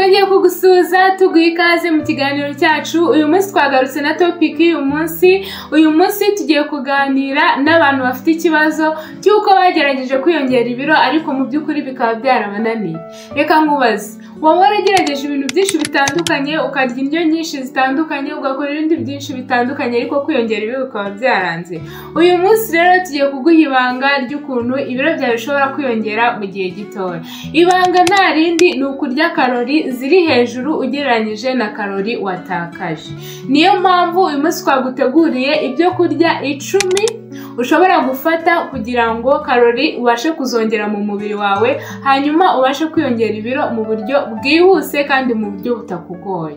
tugiye kugusuhuza tuguha ikaze mu kiganiro cyacu uyu munsi twagarutse na topiki y'uyu munsi uyu munsi tugiye kuganira n'abantu bafite ikibazo cy'uko bagerageje kwiyongera ibiro ariko mu by'ukuri bikaba byarabananiye reka nkubaze waba waragerageje ibintu byinshi bitandukanye ukarya indyo nyinshi zitandukanye ugakora ibindi byinshi bitandukanye ariko kwiyongera ibiro bikaba byaranze uyu munsi rero tugiye kuguha ibanga ry'ukuntu ibiro byawe bishobora kwiyongera mu gihe gitoya ibanga nta rindi ni ukurya karori ziri hejuru ugereranyije na karori watakaje niyo mpamvu uyu munsi twaguteguriye ibyo kurya icumi ushobora gufata kugira ngo karori ubashe kuzongera mu mubiri wawe hanyuma ubashe kwiyongera ibiro mu buryo bwihuse kandi mu buryo butakugoye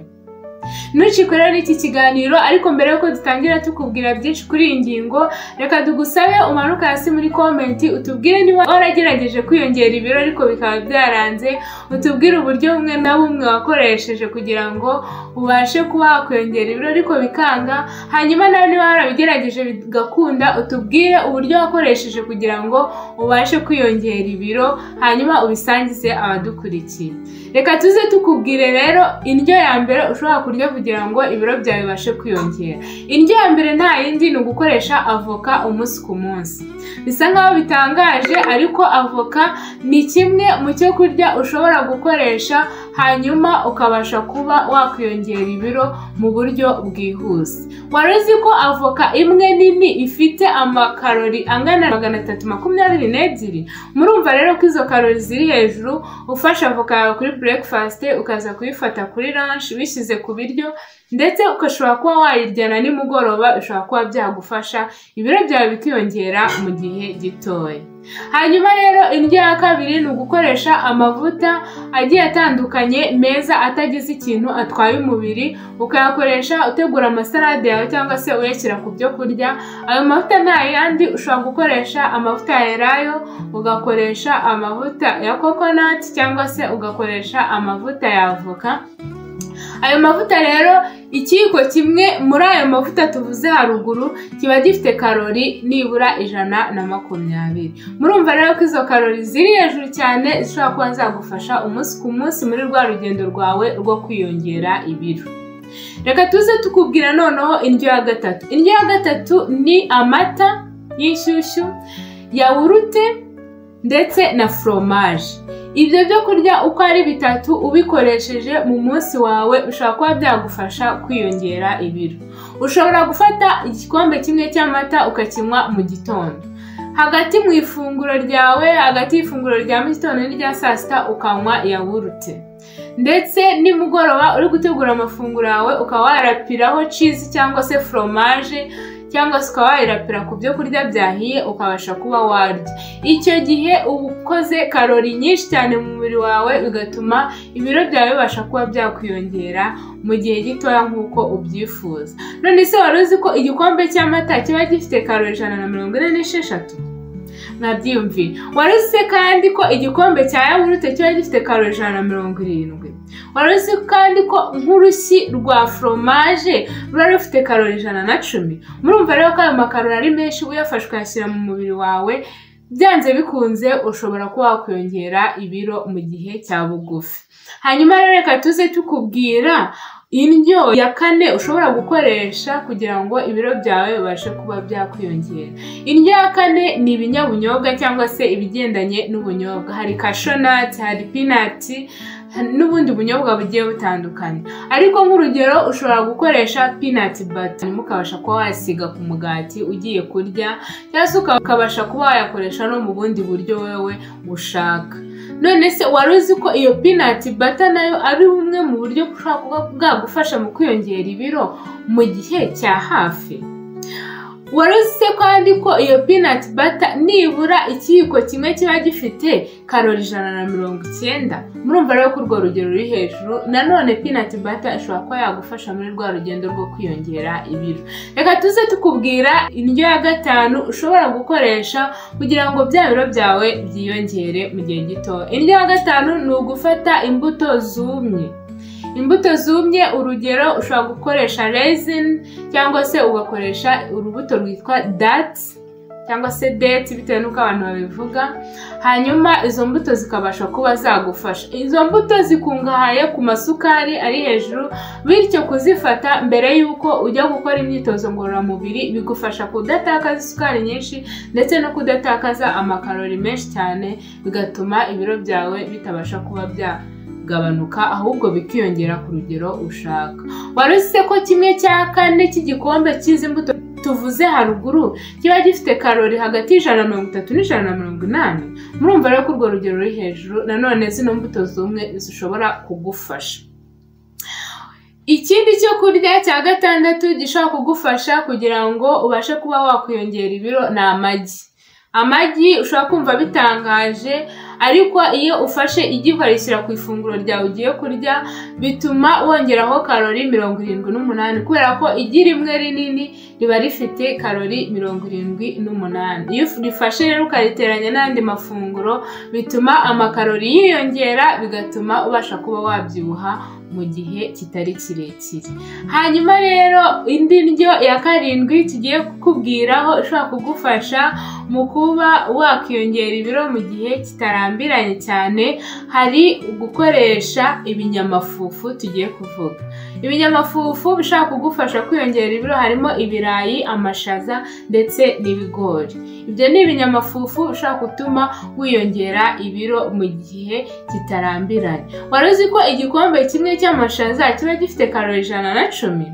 ntucikwe rero n'iki kiganiro ariko mbere y'uko dutangira tukubwira byinshi kuri iyi ngingo reka tugusabe umanuke hasi muri komenti utubwire niba waragerageje kwiyongera ibiro ariko bikaba byaranze utubwire uburyo bumwe na bumwe wakoresheje kugira ngo ubashe kuba wakwiyongera ibiro ariko bikanga hanyuma nawe niba warabigerageje bigakunda utubwire uburyo wakoresheje kugira ngo ubashe kwiyongera ibiro hanyuma ubisangize abadukurikiye reka tuze tukubwire rero indyo ya mbere ushobora kurya kugira ngo ibiro byawe bibashe kwiyongera indyo ya mbere nta yindi ni ugukoresha avoka umunsi ku munsi bisa nkaho bitangaje ariko avoka ni kimwe mu cyo kurya ushobora gukoresha hanyuma ukabasha kuba wakwiyongera ibiro mu buryo bwihuse wari uzi ko avoka imwe nini ifite amakarori angana na magana atatu makumyabiri n'ebyiri murumva rero ko izo karori ziri hejuru ufashe avoka yawe kuri burekifasite ukaza kuyifata kuri ranshi wishyize ku biryo ndetse ugashobora kuba wayiryana nimugoroba bishobora kuba byagufasha ibiro byawe bikiyongera mu gihe gitoya hanyuma rero indyo ya kabiri ni ugukoresha amavuta agiye atandukanye meza atagize ikintu atwaye umubiri ukayakoresha utegura amasarade yawe cyangwa se uyashyira ku byo kurya ayo mavuta nta yandi ushobora gukoresha amavuta ya elayo ugakoresha amavuta ya kokonati cyangwa se ugakoresha amavuta ya avoka ayo mavuta rero ikiyiko kimwe muri ayo mavuta tuvuze haruguru kiba gifite karori nibura ijana na makumyabiri murumva rero ko izo karori ziri hejuru cyane zishobora kuba zagufasha umunsi ku munsi muri rwa rugendo rwawe rwo kwiyongera ibiro reka tuze tukubwira noneho indyo ya gatatu indyo ya gatatu ni amata y'inshyushyu yawurute ndetse na foromaje ibyo byo kurya uko ari bitatu ubikoresheje mu munsi wawe ushobora kuba byagufasha kwiyongera ibiro ushobora gufata igikombe kimwe cy'amata ukakinywa mu gitondo hagati mu ifunguro ryawe hagati y'ifunguro rya mu gitondo n'irya saa sita ukanywa yawurute ndetse nimugoroba uri gutegura amafunguro yawe ukaba warapiraho cizi cyangwa se foromaje cyangwa se ukaba wayirapira ku byo kurya byahiye ukabasha kuba warya icyo gihe uba ukoze karori nyinshi cyane mu mubiri wawe bigatuma ibiro byawe bibasha kuba byakwiyongera mu gihe gitoya nk'uko ubyifuza none se wari uzi ko igikombe cy'amata kiba gifite karori ijana na mirongo ine n'esheshatu mwabyiyumviye wari uzi kandi ko igikombe cya yawurute kiba gifite karori ijana na mirongo irindwi wari uzi kandi ko nk'urushyi rwa foromaje ruba rufite karori ijana na cumi murumva rero ko ayo makarori ari menshi uyafashe ukayashyira mu mubiri wawe byanze bikunze ushobora kuba wakwiyongera ibiro mu gihe cya bugufi hanyuma rero reka tuze tukubwira indyo ya kane ushobora gukoresha kugira ngo ibiro byawe bibashe kuba byakwiyongera indyo ya kane ni ibinyabunyobwa cyangwa se ibigendanye n'ubunyobwa hari kashonati hari pinati n'ubundi bunyobwa bugiye butandukanye ariko nk'urugero ushobora gukoresha pinati bata ukabasha kuba wayisiga ku mugati ugiye kurya cyangwa se ukabasha kuba wayakoresha no mu bundi buryo wowe ushaka none se wari uzi ko iyo pinati bata nayo ari bumwe mu buryo bushobora kuba bwagufasha mu kwiyongera ibiro mu gihe cya hafi wari uzi kandi ko iyo pinati bata nibura ikiyiko kimwe kiba gifite karori ijana na mirongo icyenda murumva rero ko urwo rugero ruri hejuru nanone pinati bata ishobora kuba yagufasha muri rwa rugendo rwo kwiyongera ibiro reka tuze tukubwira indyo ya gatanu ushobora gukoresha kugira ngo bya biro byawe byiyongere mu gihe gito indyo ya gatanu ni ugufata imbuto zumye imbuto zumye urugero ushobora gukoresha rezini cyangwa se ugakoresha urubuto rwitwa datsi cyangwa se deti bitewe n'uko abantu babivuga hanyuma izo mbuto zikabasha kuba zagufasha izo mbuto zikungahaye ku masukari ari hejuru bityo kuzifata mbere y'uko ujya gukora imyitozo ngororamubiri bigufasha kudatakaza isukari nyinshi ndetse no kudatakaza amakarori menshi cyane bigatuma ibiro byawe bitabasha kuba byaba gabanuka ahubwo bikiyongera ku rugero ushaka wari uzi ko kimwe cya kane cy'igikombe cy'izi mbuto tuvuze haruguru kiba gifite karori hagati y'ijana na mirongo itatu n'ijana na mirongo inani murumva rero ko urwo rugero ruri hejuru nanone zino mbuto zumwe zishobora kugufasha ikindi cyo kurya cya gatandatu gishobora kugufasha kugira ngo ubashe kuba wakwiyongera ibiro ni amagi amagi ushobora kumva bitangaje ariko iyo ufashe igi ukarishyira ku ifunguro ryawe ugiye kurya bituma wongeraho karori mirongo irindwi n'umunani kubera ko igi rimwe rinini riba rifite karori mirongo irindwi n'umunani iyo urifashe rero ukariteranya n'andi mafunguro bituma amakarori yiyongera bigatuma ubasha kuba wabyibuha mu gihe kitari kirekire hanyuma rero indi ndyo ya karindwi tugiye kukubwiraho ishobora kugufasha mu kuba wakiyongera ibiro mu gihe kitarambiranye cyane hari gukoresha ibinyamafufu tugiye kuvuga ibinyamafufu bishobora kugufasha kwiyongera ibiro harimo ibirayi amashaza ndetse n'ibigori ibyo ni ibinyamafufu bishobora gutuma wiyongera ibiro mu gihe kitarambiranye wari uzi ko igikombe kimwe cy'amashaza kiba gifite karori ijana na cumi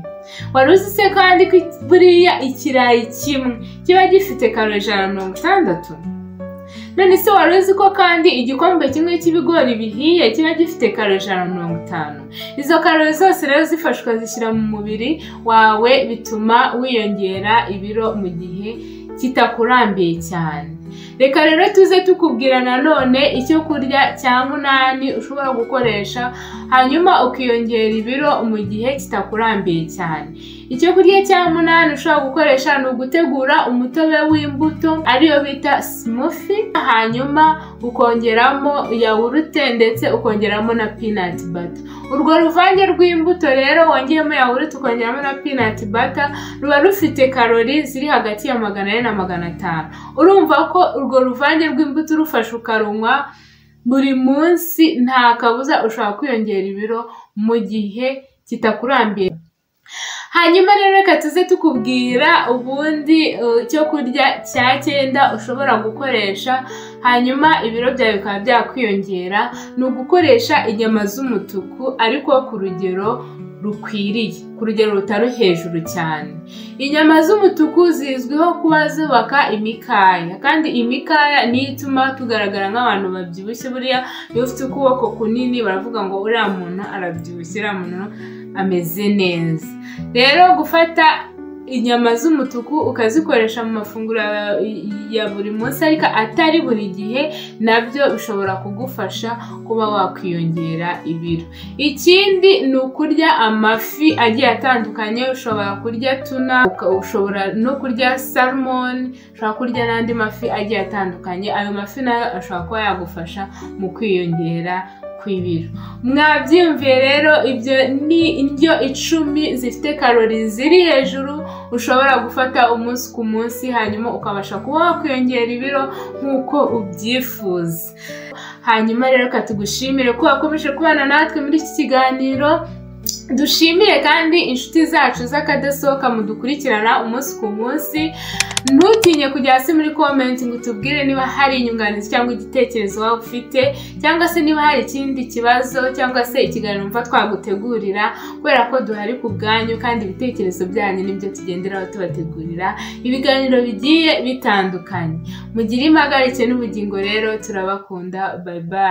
wari uzi se kandi ko buriya ikirayi kimwe kiba gifite karori ijana na mirongo itandatu none se wari uzi ko kandi igikombe kimwe cy'ibigori bihiye kiba gifite karo ijana na mirongo itanu izo karori zose rero zifashwa zishyira mu mubiri wawe bituma wiyongera ibiro mu gihe kitakurambiye cyane reka rero tuze tukubwira nanone icyo kurya cya munani ushobora gukoresha hanyuma ukiyongera ibiro mu gihe kitakurambiye cyane icyo kurya cya munani ushobora gukoresha ni ugutegura umutobe w'imbuto ariyo bita simufi hanyuma ukongeramo yawurute ndetse ukongeramo na pinati bata urwo ruvange rw'imbuto rero wongeyemo yawurute ukongeramo na pinati bata ruba rufite karori ziri hagati ya magana ane na magana atanu urumva ko urwo ruvange rw'imbuto urufashe ukarunywa buri munsi nta kabuza ushobora kwiyongera ibiro mu gihe kitakurambiye hanyuma rero reka tuze tukubwira ubundi icyo kurya cya cyenda ushobora gukoresha hanyuma ibiro byawe bikaba byakwiyongera ni ugukoresha inyama z'umutuku ariko ku rugero rukwiriye ku rugero rutari hejuru cyane inyama z'umutuku zizwiho kuba zubaka imikaya kandi imikaya niyo ituma tugaragara nk'abantu babyibushye buriya iyo ufite ukuboko kunini baravuga ngo uriya muntu arabyibushye uriya muntu ameze neza rero gufata inyama z'umutuku ukazikoresha mu mafunguro ya buri munsi ariko atari buri gihe nabyo bishobora kugufasha kuba wakwiyongera ibiro ikindi ni ukurya amafi agiye atandukanye ushobora kurya tuna ushobora no kurya salmoni ushobora kurya n'andi mafi agiye atandukanye ayo mafi nayo ashobora kuba yagufasha mu kwiyongera kw'ibiro mwabyiyumviye rero ibyo ni indyo icumi zifite karori ziri hejuru ushobora gufata umunsi ku munsi hanyuma ukabasha kuba wakwiyongera ibiro nk'uko ubyifuza hanyuma rero katugushimire ko wakomeje kubana natwe muri iki kiganiro dushimire kandi inshuti zacu z'akadasohoka mudukurikirana umunsi ku munsi ntutinye kujya hasi muri komenti ngo utubwire niba hari inyunganizi cyangwa igitekerezo waba ufite cyangwa se niba hari ikindi kibazo cyangwa se ikiganiro mva twagutegurira kubera ko duhari ku bwanyu kandi ibitekerezo byanyu nibyo tugenderaho tubategurira ibiganiro bigiye bitandukanye mugire impagarike n'ubugingo rero turabakunda bayibaye